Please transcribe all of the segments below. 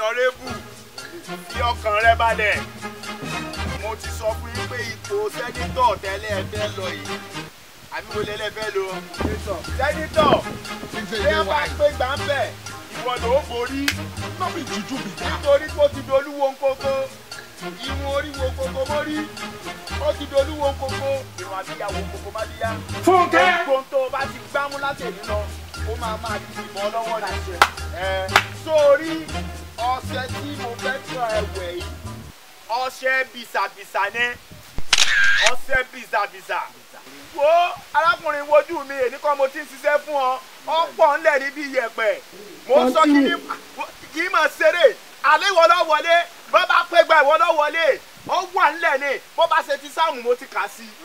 ọ̀nàrẹ́bù fi ọkàn rẹ balẹ̀ mo ti sọ fún yín pé ipò sẹ́nitọ̀ tẹ́lẹ̀ ẹ fẹ́ lọ yìí àbí wo lẹ́lẹ́ fẹ́ lọ sẹ́nitọ̀ bí wọ́n bá pé gbàǹbẹ̀ ìwọ ló borí no be juju be that. nítorí pé ó ti dolúwo nkoko ìwọ̀n oríwo koko mórí ó ti dolúwo nkoko ìwọ̀n àbíyàwó nkoko má díyá. Fúnkẹ́. gbogbo tó o bá ti gbámú láti èmi lọ ó máa máa di ìbọn lọ́wọ́ ní. ẹ sórí ọṣẹ tí mo fẹ́ tọ́ ẹ̀wẹ̀ yìí ọṣẹ bìsàbìsà ni ọṣẹ bìsàbìsà. wo arákùnrin wojú mi èyí kan mo ti ń ṣiṣẹ́ fún ọ ọ̀pọ̀ ńlẹ̀ níbi iyẹ̀pẹ̀ mo sọ kí ni kì í máa ṣeré àlẹ́ ìwọ lọ wọlé bó bá pé gba ìwọ lọ wọlé ó wà ńlẹ̀ ni bó bá ṣe ti sáàmù mo ti kà sí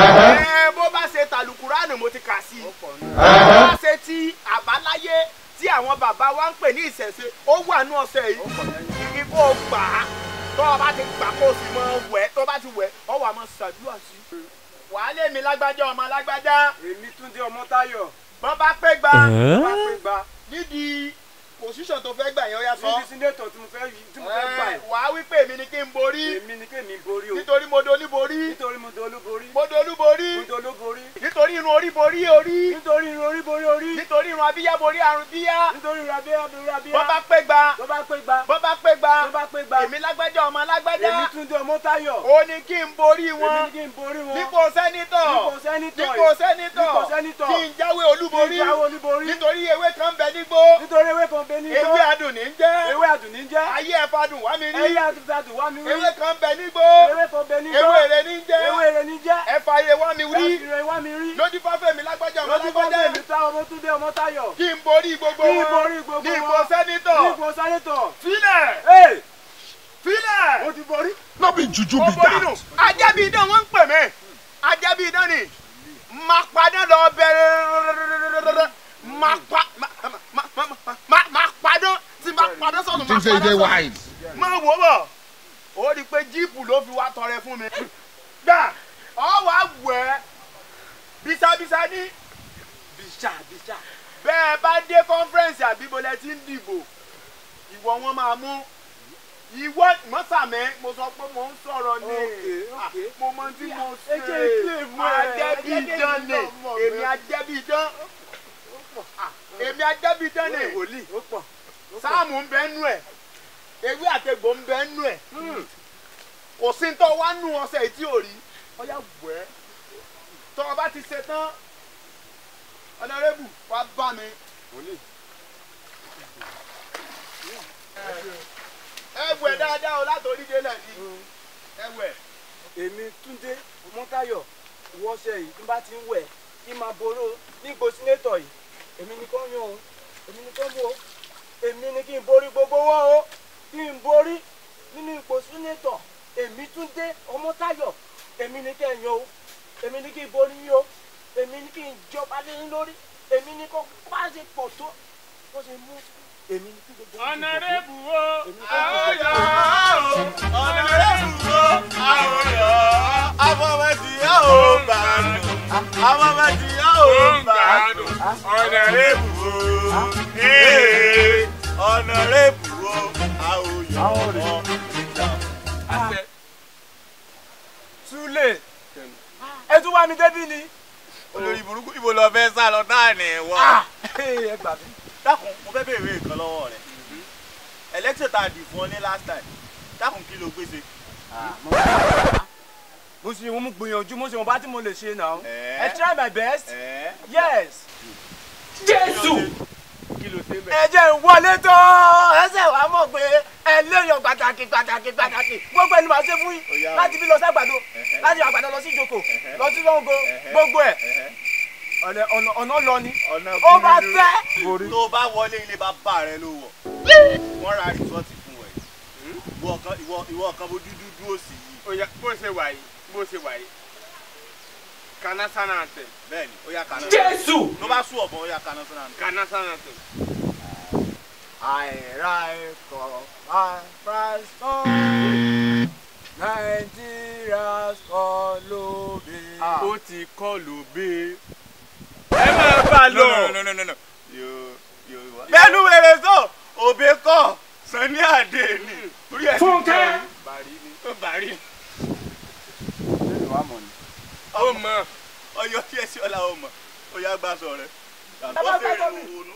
ẹ bó bá ṣe tàlùkùránì mo ti kà sí bó bá ṣe ti àbáláyé tí àwọn bàbá wa ń pè ní ìṣẹ̀ṣe ó wà ní ọ̀sẹ̀ yìí kí kó gbà á tó o bá ti gbà kó o sì mọ wẹ̀ tó o bá ti wẹ̀ ọ wà mọ ṣàdúrà sí i wàá lé mi lágbájá ọmọ lágbájá èmi túndé ọmọtáyọ̀ bọ́n bá pé gba bá pé gba nídìí pòsíṣàn tó fẹ́ gbà yẹn ó yá sọ. níbi sínétọ̀ tí mo fẹ́ yí tí mo fẹ́ gbà Ẹ, yìí wàá wí pé èmi ni kí n borí èmi ni kémi borí o nítorí mo dolí borí nítorí mo dolú borí mo dolú borí mo dolú borí nítorí irun orí borí orí nítorí irun orí borí orí nítorí irun abíyá borí àrùn bíyá nítorí irun abíyá borí abíyá bọ́n bá pé gba tó bá pé gba bọ́n bá pé gba tó bá pé gba èmi lágbájá ọmọ lágbájá èmi túndé ọmọtáyọ̀ ó ní kí n borí èmi wọn ni kí n borí wọn nípò sẹ́nitọ̀ nípò sẹ́nitọ̀ nípò sẹ́nitọ̀ nípò sẹ́nitọ̀ kí n jáwé olúborí kí n jáwé olúborí nítorí ewé kan bẹ nígbó nítorí ewé kan bẹ ní igbó ewé adùn ní jẹ́ ewé àdùnní jẹ́ ayé ẹ̀fadùn wá mi rí ẹyẹ àdùnnú wá mi rí ewé kan bẹ nígbó ewé kan bẹ ní igbó ewé rẹ ní jẹ́ ewé rẹ ní jẹ́ ẹ̀fà ayé wá mi rí ewé wá mi rí lójú fáfẹ́ mi lágbájá ọmọ lọ́dún bá lágbájá dé mi tá ọmọ túndé ọmọtáyọ̀ kí n borí gbogbo Kí n wọn borí gbogbo ní ipò wọn. sẹ́nitọ̀ ní ipò sẹ́nitọ̀ filẹ̀ ee filẹ̀ mo ti borí. no be juju ó be borí nù that. ajẹ́bí idán wọ́n ń pè mí ajẹ́bí idán ni máa padà lọ bẹ̀rẹ̀ máa pa máa padà tí máa padà sọ̀tún you máa think say you padà dey sọ̀tún wise. máa wò bọ̀ ó rí i pé jíìpù ló fi wá tọrẹ fún mi gbà ọ wàá wẹ̀ ẹ́ bísàbísà ní bíṣà bíṣà. bẹ́ẹ̀ bá dé kọ́nfẹ́rẹ́nsì àbíbolẹ̀ tí ń dìbò ìwọ wọn máa mú ìwọ mọ́sàmẹ́ mo sọ pé mo ń sọ̀rọ̀ ní Okay, okay. mo mọ tí mo ẹ ṣe jẹ́ ilé ìmú ẹ̀, ajẹ́bí ẹ jẹ́ idán ilé ni ìmú ọ̀bẹ. èmi ajẹ́bí idán èmi ajẹ́bí idán ni wòlíì ó pọ̀. sáàmù ń bẹ nú ẹ̀ ewé àtẹ̀gbò ń bẹ nú ẹ̀ kò sí ń tọ́ wá nù ọ̀sẹ̀ tí ò rí ọ̀yà wẹ̀ ẹ́ tọ́ ọ bá ti ṣe tán ọ̀nàrẹ́bù wá bá mi. ẹ wẹ̀ dáadáa o látòrí délẹ̀ ni ẹ wẹ̀. èmi túndé ọmọtáyọ̀ wọṣẹ yìí tí n bá ti ń wẹ̀ kí n máa boró nígbò sínétọ̀ yìí èmi ni kò yan o èmi ni kò mú o èmi ni kí n borí gbogbo wọn o kí n borí nínú ipò sínétọ̀ èmi túndé ọmọtáyọ̀ èmi ni kẹ́ ẹ̀ yan o èmi ni kí n borí yín o èmi ni kí n jọba lé yín lórí èmi ni kò bá ṣe pọ̀ tó bó ṣe mú èmi ni kí gbogbo yín dìbò fún. ọ̀nàrẹ́bù o Èmi kò àwòyọ̀ dìbò o ọ̀nàrẹ́bù o àwòyọ̀ afọwọ́síyá o gbàánù afọwọ́síyá o gbàánù ọ̀nàrẹ́bù o ee ọ̀nàrẹ́bù o àwòyọ̀ o. Súlè ẹ tún wá mi débí ni. olórí burúkú ibo lọ fẹ́ sá lọ náà ní wọ́. ẹ gbà mí. dákun mo fẹ́ béèrè nǹkan lọ́wọ́ rẹ̀ election tá a dì fún ọ ní last time dákun kí ló gbèsè. mo ṣe mo gbìyànjú mo ṣe wọn bá tí mo lè ṣe náà. Eh. I try my best. ẹ yes. jésù kí ló ṣe bẹ́ẹ̀. ẹ jẹ́ ń wọlé tó ẹsẹ̀ wàá mọ̀ pé ẹ léèyàn pàtàkì pàtàkì pàtàkì gbogbo ẹni màá ṣe fún Ó yá yín o. láti bí lọ sí àgbàdo Ẹhẹ́. láti àgbàdo lọ sí ìjókòó Ẹhẹ́. lọ sí lọ́ngọ Ẹhẹ́. gbogbo ẹ̀ Ẹhẹ́. ọ̀nà ọ̀nà- ọ̀nà lọ ni ọ̀nà ó bá kúrú fẹ́. tó o bá wọlé ilé bàbá rẹ ló wọ̀ wọ́n ra rìsọ́ọ̀tì fún ẹ ìwọ kan ìwọ ìwọ kan bó dúdú dúró sí yìí Oya bó ṣe wà yìí bó ṣe wà yìí kana sana anthem bẹ́ẹ̀ ni ó yá kaná Jésù tó bá sún ọ̀bọ̀n ó yá kaná sọ́nà nù. kana sana anthem. àìra ẹ̀kọ́ àfàìsàn nàìjíríà sọ lóde. ó ti kọ́ lóbe. ẹ máa bá a lọ. no no no no no yóò yóò wá. bẹ́ẹ̀ni wèrè sọ òbí kọ́ Sani Adé ni orí ẹ̀ ti Fúnkẹ́. jẹun. bàrí ni. ó bàrí lẹ́nu wa mọ̀ ni. ó mọ ọyọ tí ẹ sí ọlá ó mọ ó yá gbà sọ rẹ. Bàbá ó fèrè gbàgbọ́ mi. òun